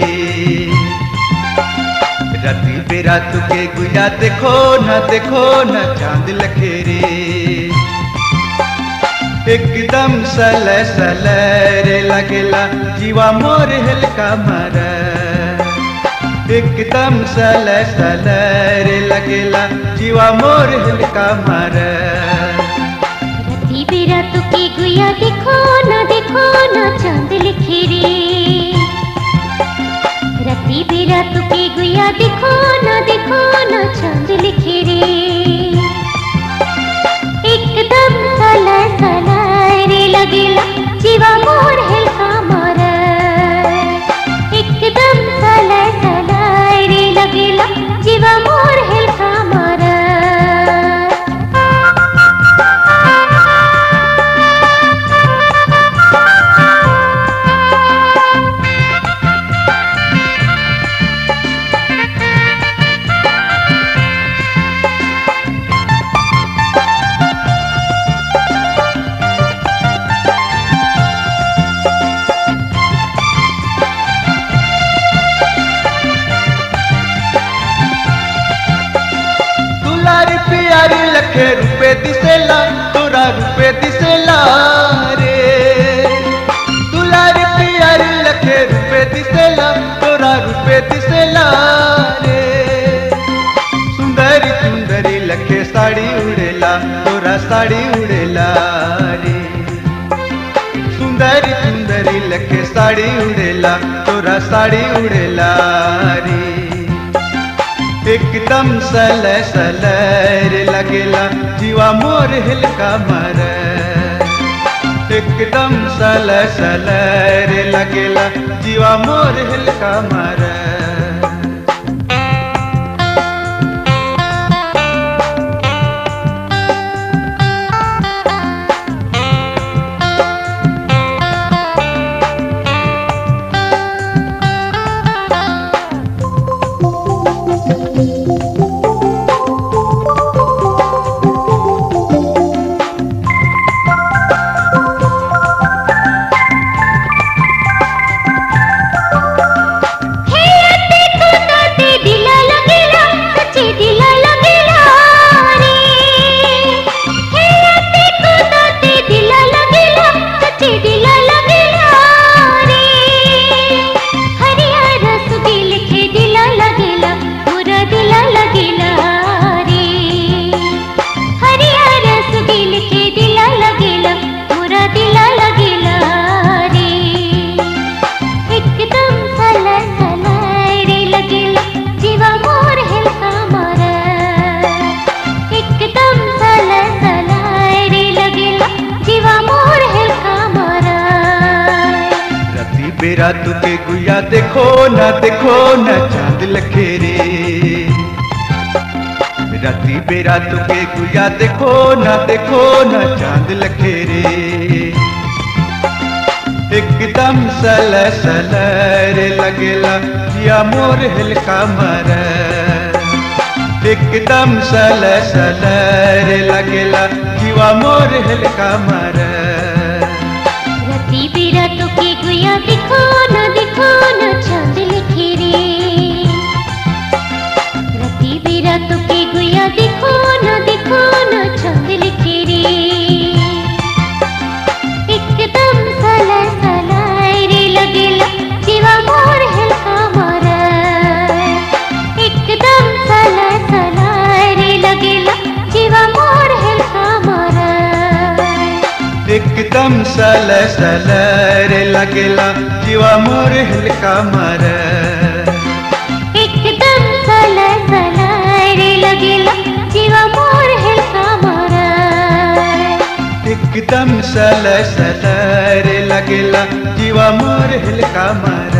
राती बेरा तुके गुया देखो ना देखो ना चांद लखेरे एकदम सल सल रे लगेला जीवा मोर हल्का मारा एकदम सल सल रे लगेला जीवा मोर हल्का मारा रति बेरा तुके गुया देखो ना देखो ना चांद लिखे रे रति बेरा तुके गुया देखो ना देखो ना चांद लिखे रे एकदम सला सला रे लगेला जीवा मोर हल्का मारा एकदम सला सला रे लगेला जीवा मोर हल्का मारा दुलारी प्यारी लखे रुपए दिसेला तोरा रुपए दिसेला रे दुलारी प्यारी लखे रुपए दिसेला तोरा रुपए दिसेला रे सुंदरी सुंदरी लखे साड़ी उड़ेला तोरा साड़ी उड़ेला रे सुंदरी सुंदरी लखे साड़ी उड़ेला तोरा साड़ी उड़ेला रे एकदम सल सल रे लगेला जीवा मोर हिलका मर एकदम सल सल रे लगेला जीवा मोर हिलका मर हेते तू नाते दिला लगेला सच्चे दिला लगेला रे हेते तू नाते दिला लगेला सच्चे दिला लगेला रे हरिया रस दिल के दिला लगेला पूरा दिला लगेला रे हरिया रस दिल के दिला लगेला पूरा दिला लगेला रे एकदम सला सला रे लगेला जीवा मोर हल्का मारा एकदम सला सला रे लगेला जीवा मोर हल्का मारा राती बेरा तुके गुया देखो ना देखो ना चांद लखे रे राती बेरा तुके गुया देखो ना देखो ना चांद लखे रे एकदम सल सल रे लगेला जिया मोर हिलका मर एकदम सल सल रे लगेला जीवा मोर हिलका मर रति बेरा तो के गुया दिखो ना दिखो ना चांद लिखे रे रति बेरा तो के गुया दिखो ना दिखो ना चांद लिखे रे एकदम सला सला रे लगेला जीवा मोर हल्का मारा एकदम सला सला रे लगेला जीवा मोर हल्का मारा एकदम सल सल रे लगेला जीवा मोर हिलका मर एकदम सला सला रे लगेला जीवा मोर हल्का मारा एकदम सल सल रे लगेला जीवा मोर हिलका मर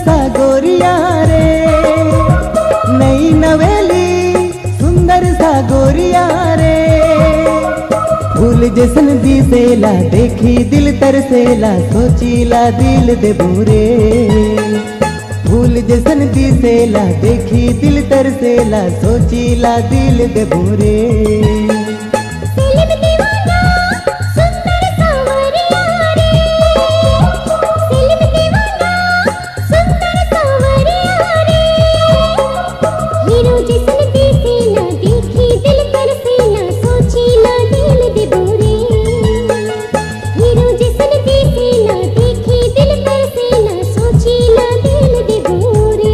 सा गोरिया रे नई नवेली सुंदर सा गोरिया रे फूल जैसन दिसेला देखी दिल तरसेला सोचीला दिल दे बोरे फूल जैसन दिसेला देखी दिल तरसेला सोचीला दिल दे बोरे सेलिम दीवाना सुंदर सावरिया रे सेलिम दीवाना सुंदर सावरिया रे हीरो जिसन दिसेला देखी दिल तरसेला सोचीला दिल दे बोरे हीरो जिसन दिसेला देखी दिल तरसेला सोचीला दिल दे बोरे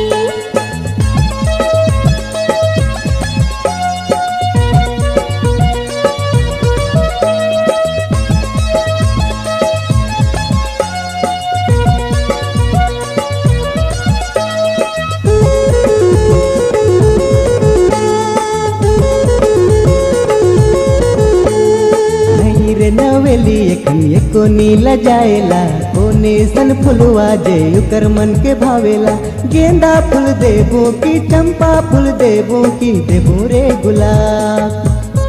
नहीं रे नवेली एकन एको नीला जाएला कोने सन फुलवा जे उकर मन के भावेला गेंदा फूल देबो की चंपा फूल देबो की देबो रे गुलाब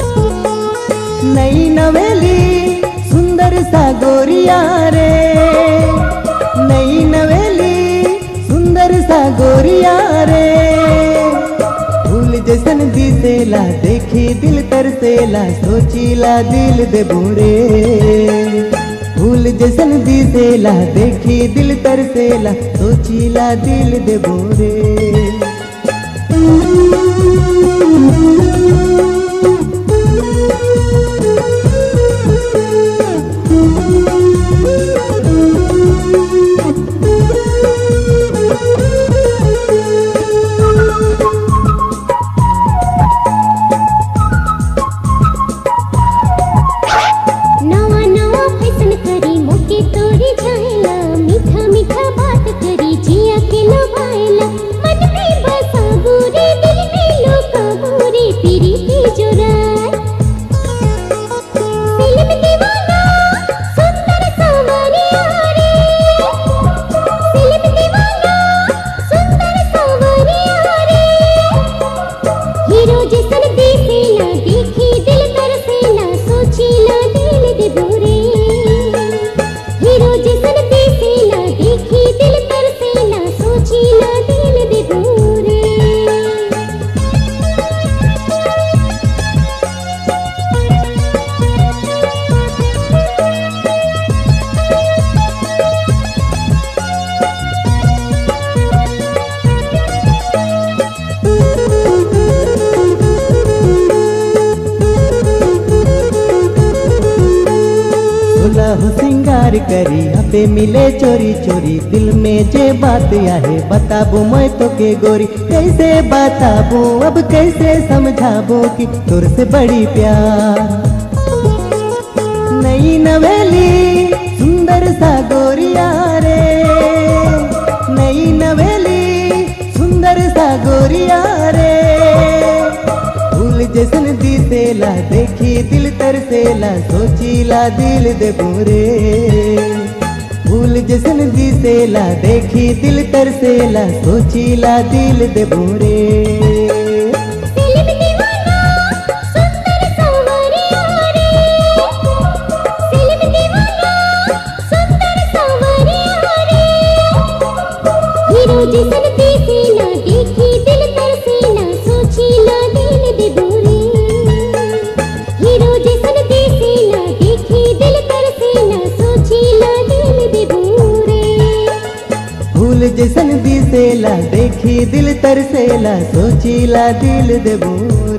नई नवेली सुंदर सा गोरिया रे नई नवेली सुंदर सा गोरिया रे फूल जैसन दिसेला देखी दिल तरसेला सोचीला दिल दे बोरे फूल जैसन दिसेला देखी दिल तरसेला सोचीला दिल दे बोरे नवा नवा फैशन करी मोके तोरी जाएला मीठा मीठा बात करी जिया के लुभाएला मन में बसा गोरे दिल में लोका गोरे पीरी की जोराय फिल्म दीवाना सुंदर सावरिया रे फिल्म दीवाना सुंदर सावरिया रे हीरो जैसन दिसेला देखी दिल तरसेला सोचीला दिल दे बोरे हीरो जैसन दिसेला देखी दिल तरसेला सोचीला दिल दे बोरे सुलह सिंगार करी अबे मिले चोरी चोरी दिल में जे बात आहे बताबो मैं तो के गोरी कैसे बताबो अब कैसे समझाबो कि तोर से बड़ी प्यार नई नवेली सुंदर सा गोरिया रे नई नवेली सुंदर सा गोरिया रे फूल जैसन दिसेला देखी दिल तरसेला सोचीला दिल दे बोरे फूल जैसन दिसेला देखी दिल तरसेला सोचीला दिल दे बोरे फिल्म दीवाना सुंदर सावरिया रे फिल्म दीवाना सुंदर सावरिया रे हीरो जैसन दिसेला देखी दिल तरसेला सोचीला दिल दे बोरे हीरो जैसन दिसेला देखी दिल तरसेला सोचीला दिल दे बोरे फूल जैसन दिसेला देखी दिल तरसेला सोचीला दिल दे बोरे